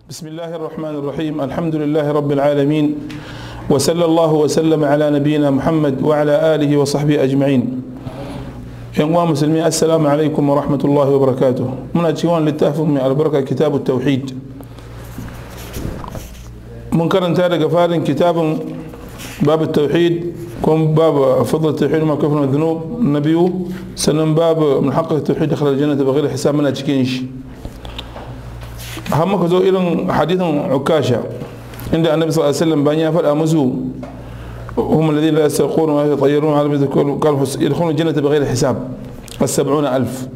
بسم الله الرحمن الرحيم الحمد لله رب العالمين وصلى الله وسلم على نبينا محمد وعلى آله وصحبه أجمعين ينقوى مسلمين السلام عليكم ورحمة الله وبركاته من أتشوان للتأفهم من البركة كتاب التوحيد من كرن تارك فارن كتاب باب التوحيد كم باب فضل التوحيد وما كفر من الذنوب النبي سنن باب من حق التوحيد دخل الجنة بغير حساب من أتشكينش har muka zo irin hadithin ukasha inda annabi sallallahu alaihi wasallam bayan ya faɗa musu هم الذين لا يسترقون ولا يتطيرون على مثل قال يدخلون الجنة بغير حساب السبعون ألف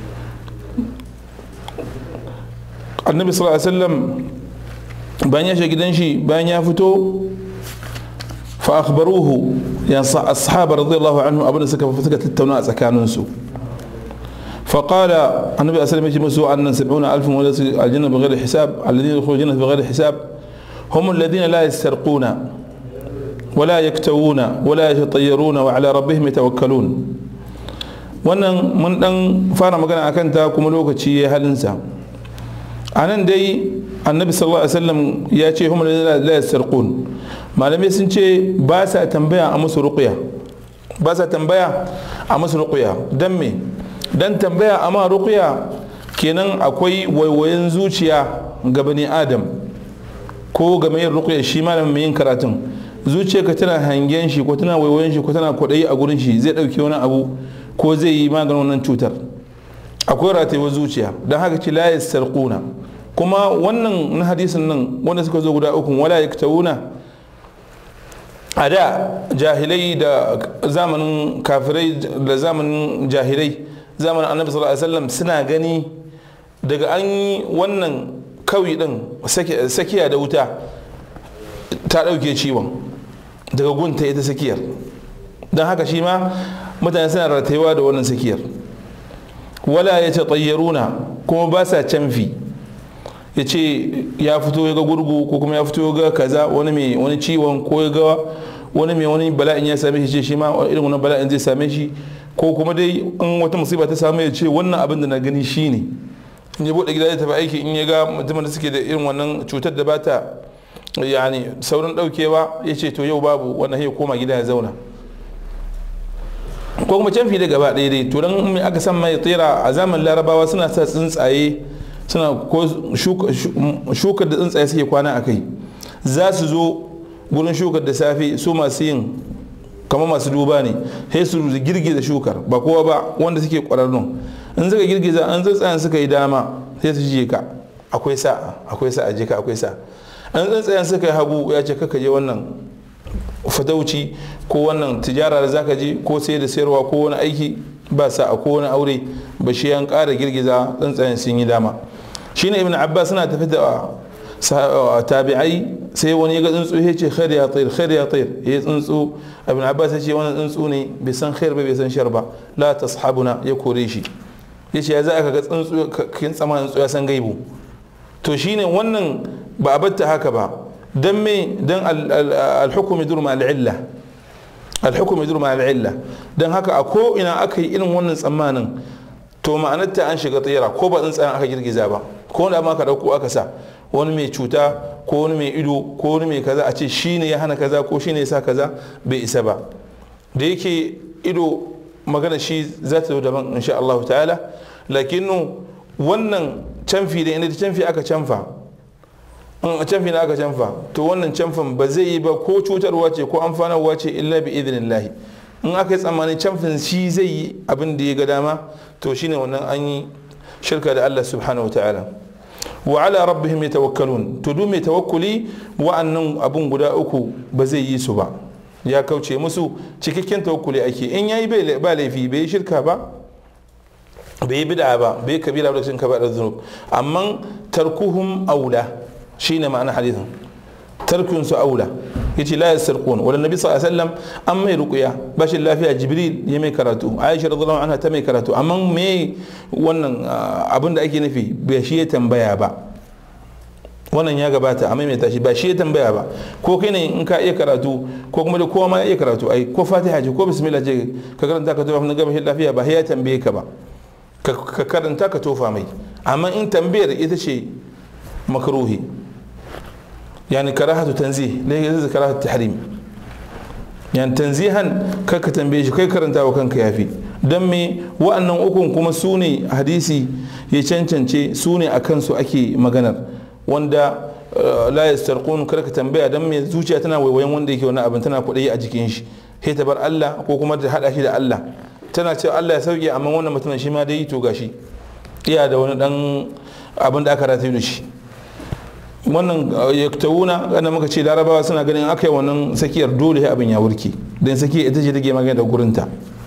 النبي صلى الله عليه وسلم بان يشا gidan shi bayan ya fito فأخبروه يعني الصحابة رضي الله عنهم أبدا سكا فسكا تتونا سكانونسو فقال النبي صلى الله عليه وسلم أن سبعون ألف وليس الجنة بغير حساب الذين يدخلون الجنة بغير حساب هم الذين لا يسترقون ولا يكتوون ولا يتطيرون وعلى ربهم يتوكلون wannan mun dan fara magana akan ta kuma lokaci ya halinsa a nan dai annabi sallallahu alaihi wasallam ya ce hum la yastarqun malamai sun ce ba sa tambaya a musu ruqya ba sa tambaya a musu ruqya dan me dan tambaya amma ruqya kenan akwai waiwayen zuciya ga bani adam ko ga mai ruqya shi malamin mai yin karatun zuciyarka tana hangen shi ko tana waiwayen shi ko tana kwaɗayi a gurin shi zai ɗauki wani abu ko zai yi maganin wannan cutar akwai ratayewar zuciya don haka ce la yastarquna kuma wannan na hadisin nan wanda suka zo guda uku wala yaktawuna a da jahilai da zamanin kafirai da zamanin jahilai zamanin annabi sallallahu alaihi wasallam suna gani daga an yi wannan kawi din sakiya da wuta ta ɗauke ciwon daga gunta ita sakiyar don haka shi ma mutane suna ratayewa da wannan sakiyar wala ya ce tsayyaruna kuma ba sa canfi ya ce ya fito ya ga gurgu ko kuma ya fito ya ga kaza wani mai wani ciwon ko ya ga wani mai wani bala'in ya same shi ce shi ma irin wani bala'in zai same shi ko kuma dai in wata musiba ta samu ya ce wannan abin da na gani shi ne in ya bude gida ya tafi aiki in ya ga mutumin da suke da irin wannan cutar da bata yani saurin daukewa ya ce to yau babu wannan ya koma gida ya zauna ko kuma canfi da gaba ɗaya dai to dan mai aka san mai tsira a zaman larabawa suna sa tsuntsaye suna ko shukar da tsuntsaye suke kwana a kai za su zo gurin shukar da safe su masu yin kamar masu duba ne sai su girgiza shukar ba kowa ba wanda suke kwararrun in suka girgiza an tsuntsayen suka yi dama sai su je ka akwai sa akwai sa a je ka akwai sa an tsuntsayen suka yi hagu ya ce kaka je wannan fatauci ko wannan tijara da zaka je ko sai da sayarwa ko wani aiki ba sa a ko wani aure ba shi an ƙara girgiza tsuntsayen sun yi dama shine ibn abbas suna tafi da tabi'ai sai wani ya ga tsuntsu ya ce khair ya tayr khair ya tayr ya tsuntsu ibn abbas ya ce wannan tsuntsu ne bai san khair ba bai san shar ba la tashabuna ya kore shi ya ce ya za ka ga tsuntsu kin tsama tsuntsu ya san gaibu to shine wannan ba a batta haka ba dan me dan al-hukm yadur ma al-illa al-hukm yadur ma al-illa dan haka a ko ina aka yi irin wannan tsammanin to ma'anarta an shiga tsira ko ba tsuntsayen aka girgiza ba ko wanda ma ka dauko aka sa wani mai cuta ko wani mai ido ko wani mai kaza a ce shi ne ya hana kaza ko shi ne ya sa kaza bai isa ba da yake ido magana shi za ta zo daban insha Allah ta'ala lakinu wannan canfi da inda canfi aka canfa in canfi na aka canfa to wannan canfin ba zai yi ba ko cutarwa ce ko amfanarwa ce illa bi idinillahi in aka yi tsammanin canfin shi zai yi abin da ya ga dama to shine wannan an yi shirka da Allah subhanahu wa ta'ala wa ala rabbihim yatawakkalun to duk mai tawakkuli wa'annan abun guda uku ba zai yi su ba ya kauce musu cikakken tawakkuli ake in yayi ba laifi bai shirka ba bai yi bid'a ba bai kabira da cikin kaba'ir dhunub amma tarkuhum aula shine ma'ana hadithin tarkun su aula yace la yasarqun wala nabi sallallahu alaihi wasallam an mai ruqya bashin lafiya jibril ya mai karatu aisha radhiyallahu anha ta mai karatu amma me wannan abin da ake nufi bai shi ya tambaya ba wannan ya gabata a maimaita shi ba shi ya tambaya ba ko kai ne in ka iya karatu ko kuma da kowa ma ya iya karatu ai ko fatiha ce ko bismillah ce ka karanta ka tofa na gaba lafiya ba ya tambaye ka ba ka karanta ka tofa mai amma in tambayar ita ce makruhi yani karahatu tanzih laifin karahatu tahrim yan tanzihan kai ka tambaye shi kai karanta wa kanka yafi don me wa'annan ukun kuma su ne hadisi ya cancance su ne a kansu ake maganar wanda la yastarqun kar ka tambaya don me zuciya tana waiwayen wanda yake wani abin tana kuɗi a jikin shi sai ta bar Allah ko kuma ta hada shi da Allah tana cewa Allah ya sauke amma wannan mutumin shi ma dai to gashi iya da wani dan abin da aka rataye da shi wannan yaktawuna wanda muka ce larabawa suna ganin aka yi wannan sakiyar dole abin ya wurke don sakiyar ita ce take magana da gurinta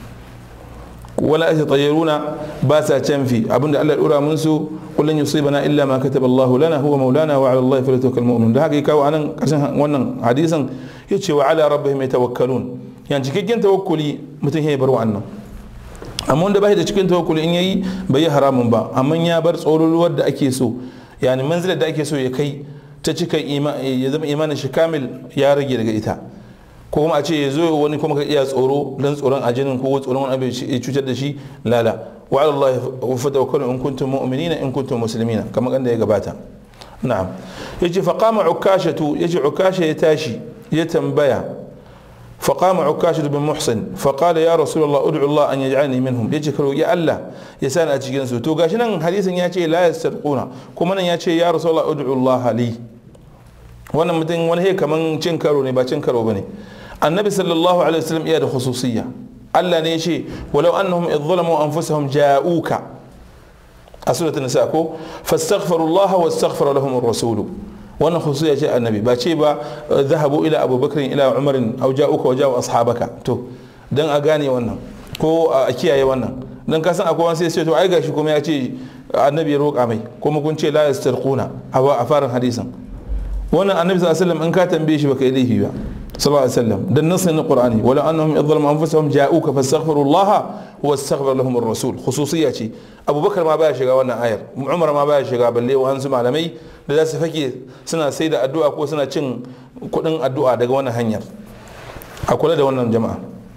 wala ake tsayyaruna ba sa canfi abinda Allah ya dora mun su kullun yusibana illa ma kataba Allah lana huwa maulana wa ala Allah falyatawakkal mu'minun da haka kawo anan karshen wannan hadisin yace wa ala rabbihim yatawakkalun yan cikakken tawakkuli mutum ya bar wa'annan amma wanda bai da cikin tawakkuli in yayi bai yi haramun ba amma ya bar tsoroluwar da ake so yani manzilar da ake so ya kai ta cika ya zama imanin shi kamil ya rage daga ita ko kuma a ce ya zo wani kuma ka iya tsoro don tsoron ajinin ko tsoron wani abu ya cutar da shi lala wa ala Allah fa tawakkalu in kuntum mu'minina in kuntum muslimina kamar kanda ya gabata na'am yace fa qama ukashatu yace ukasha ya tashi ya tambaya فقام عكاشة بن محسن فقال يا رسول الله ادعو الله ان يجعلني منهم yace karo ya Allah ya sani a cikin su to gashi nan hadisin ya ce la yastarquna kuma nan ya ce ya rasulullah ud'u Allah li wannan mutum wani he kaman cin karo ne ba cin karo bane annabi sallallahu alaihi wasallam iya da khususiyya Allah ne ya ce walau annahum idh zalamu anfusahum ja'uka a suratul nisa ko fastaghfirullah wastaghfara lahum ar-rasul wannan khususiyya ce annabi ba ce ba zahabu ila abubakar ila umarin au ja'uka wa ja'u ashabaka to dan a gane wannan ko a kiyaye wannan dan ka san akwai wani sai ce to ai gashi kuma ya ce annabi ya roƙa mai kuma kun ce la yastarquna a farin hadisin wannan annabi sallallahu alaihi wasallam in ka tambaye shi baka yi laifi ba sallallahu alaihi wasallam dan nasin qur'ani wala annahum yadhlimu anfusahum ja'uka fastaghfirullaha wastaghfir lahum ar-rasul khususiyya ce abubakar ma baya shiga wannan ayar umar ma baya shiga balle wa hansu malamai da za su fake suna sai da addu'a ko suna cin kudin addu'a daga wannan hanyar a kula da wannan jama'a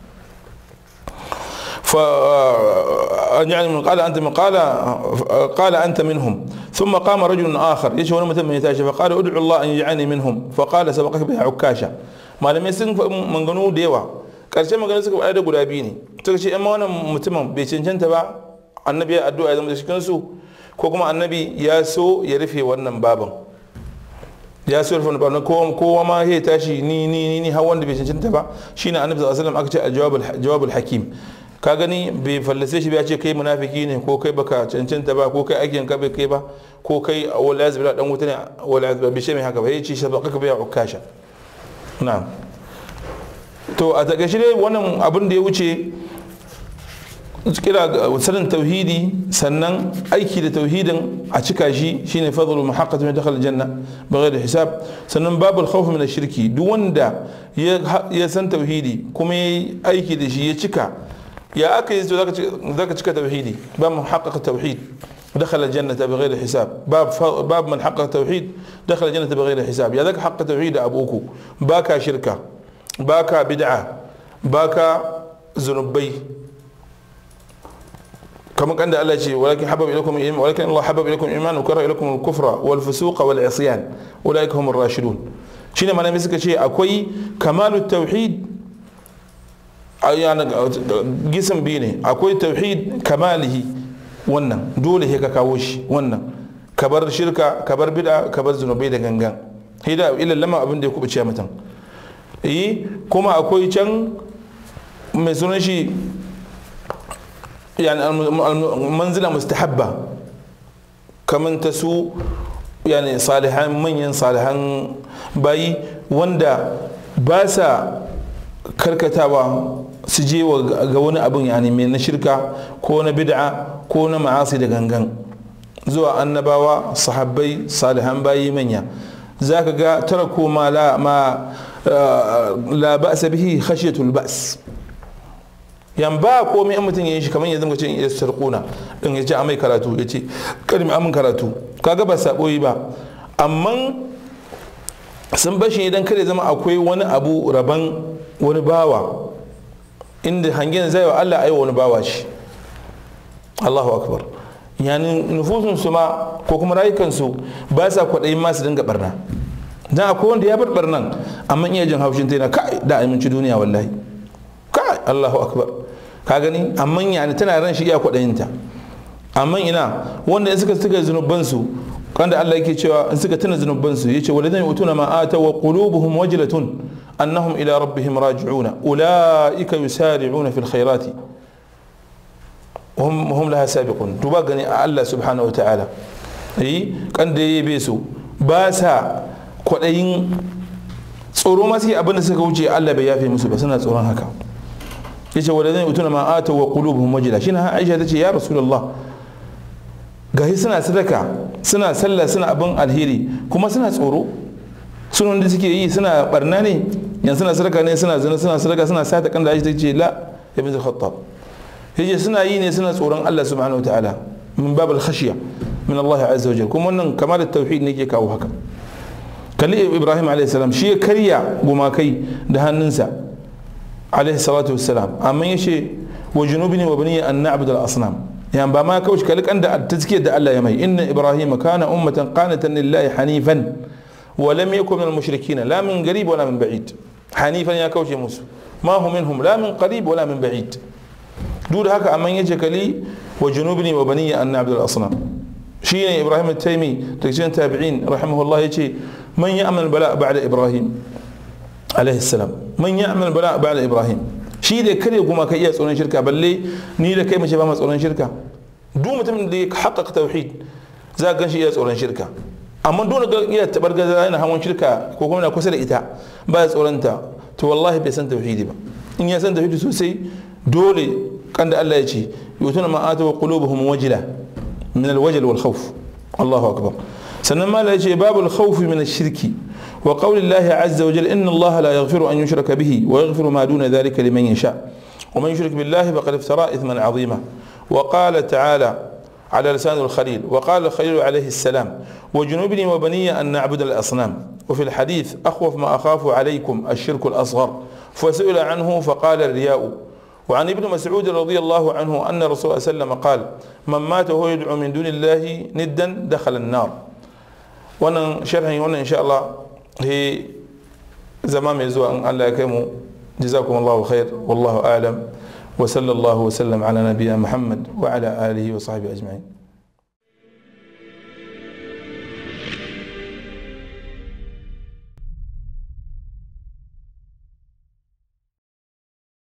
يعني من قال انت من قال قال انت منهم ثم قام رجل اخر يشهد متى من يتاشى فقال ادعو الله ان يجعلني منهم فقال سبقك بها عكاشه malamai sun manganu da yawa ƙarshen magana suka faɗa da guda biyu ne suka ce amma wannan mutumin bai cancanta ba annabi ya addu'a ya zama da cikin su ko kuma annabi ya so ya rufe wannan baban ya so rufe wannan baban kowa ma ya tashi ni ni ni har wanda bai cancanta ba shine annabi sallallahu alaihi wasallam aka ce al-jawabul hakim ka gani bai fallase shi ba ya ce kai munafiki ne ko kai baka cancanta ba ko kai aikin ka bai kai ba ko kai wala yazbi dan wuta ne wala yazbi bi mai haka ba yace sabaqaka bi ukasha na'am to a takaice dai wannan abin da ya wuce kira sanin tauhidi sannan aiki da tauhidin a cika shi shine fadlu muhaqqat min dakhala janna bighairi hisab sannan babul khawf min shirki duk wanda ya san tauhidi kuma ya aiki da shi ya cika ya aka yi zaka cika tauhidi ba muhaqqaq tauhid دخل الجنة بغير حساب باب باب من حقق توحيد دخل الجنة بغير حساب يا ذاك حق توحيد أبوكو باكا شركة باكا بدعة باكا ذنوبي كما كان الله شيء ولكن حبب إليكم الإيمان ولكن الله حبب إليكم الإيمان وكره إليكم الكفر والفسوق والعصيان أولئك هم الراشدون شنو ما نمسك شيء أكوي كمال التوحيد يعني جسم بيني أكوي توحيد كماله wannan dole ka kawo shi wannan ka bar shirka ka bar bid'a ka bar zunubai da gangan hida ila lama abin da ya kubuce mutum yi kuma akwai can mai sunan shi yani manzila mustahabba kamar ta su yani salihan manyan salihan bayi wanda ba sa karkatawa su je ga wani abin yani mai na shirka ko na bid'a ko na ma'asi da gangan zuwa annabawa sahabbai salihan bayi manya za ka ga tara ko ma la ma la ba'sa bihi khashyatul ba's yan ba komai an mutum yin shi kamar yanzu mutum ya sarkuna din ya ce a mai karatu ya ce karmi amin karatu kaga ba sabo yi ba amma sun bashi idan kada zama akwai wani abu raban wani bawa inda hangen zai wa Allah aiwa wani bawa shi Allahu akbar yani nufusun su ma ko kuma rayukan su ba sa kwaɗayin masu dinga barna dan akwai wanda ya bar nan amma iya jin haushin ta yana kai da aminci duniya wallahi kai Allahu akbar ka gani amma yani tana ran shi iya kwaɗayinta amma ina wanda in suka suka zunubansu kanda Allah yake cewa in suka tuna zunubansu yace walladhina yutuna ma ata wa qulubuhum wajlatun annahum ila rabbihim raji'una ulaika yusari'una fil khairati hum hum laha sabiqun to ba gani a Allah subhanahu wataala yi kan da yabe su ba sa kwadayin tsoro ma sai abin da suka wuce Allah bai yafe musu ba suna tsoron haka yace walladhina yutuna ma ata wa qulubuhum wajla shine Aisha tace ya rasulullah gahi suna sadaka suna sallah suna abin alheri kuma suna tsoro sunan da suke yi suna barna ne yanzu suna sadaka ne suna zina suna sadaka suna sata kan da aisha take la ya bin khattab yace suna yi ne suna tsoron Allah subhanahu wataala min bab al khashya min Allah azza wajal kuma wannan kamar da tauhid ne ke kawo haka kalli Ibrahim alayhi salam shi ya karya gumakai da hannunsa alayhi salatu wassalam amma yace wa junubni wa bani an na'budu al asnam يعني بما كوش كلك عند التزكية ده الله يمي إن إبراهيم كان أمة قانتا لله حنيفا ولم يكن من المشركين لا من قريب ولا من بعيد حنيفا يا كوش موسى ما هو منهم لا من قريب ولا من بعيد دود هكا أمن يجك لي وجنوبني وبني أن نعبد الأصنام شيء إبراهيم التيمي تكسين تابعين رحمه الله يجي من يأمن البلاء بعد إبراهيم عليه السلام من يأمن البلاء بعد إبراهيم shi da kare kuma ka iya tsoron shirka balle ni da kai mace ba ma tsoron shirka duk mutumin da ya haƙaƙa tauhid za ka gan shi iya tsoron shirka amma dole ga iya tabar gaza yana hawan shirka ko kuma na kusa da ita ba ya tsoron ta to wallahi bai san tauhidi ba in ya san tauhidi sosai dole kan da Allah ya ce yutuna ma ata wa qulubuhum wajila min alwajl wal khawf Allahu akbar sannan ma la ya ce babul khawf min ash-shirki وقول الله عز وجل إن الله لا يغفر أن يشرك به ويغفر ما دون ذلك لمن يشاء ومن يشرك بالله فقد افترى إثما عظيما وقال تعالى على لسان الخليل وقال الخليل عليه السلام وجنوبني وبني أن نعبد الأصنام وفي الحديث أخوف ما أخاف عليكم الشرك الأصغر فسئل عنه فقال الرياء وعن ابن مسعود رضي الله عنه أن رسول الله صلى الله عليه وسلم قال من مات وهو يدعو من دون الله ندا دخل النار وانا شرحي وانا إن شاء الله he zama mai zuwa in Allah ya kai mu jazakum Allahu khair wallahu a'lam wa sallallahu wa sallam ala nabiyina Muhammad wa ala alihi wa sahbihi ajma'in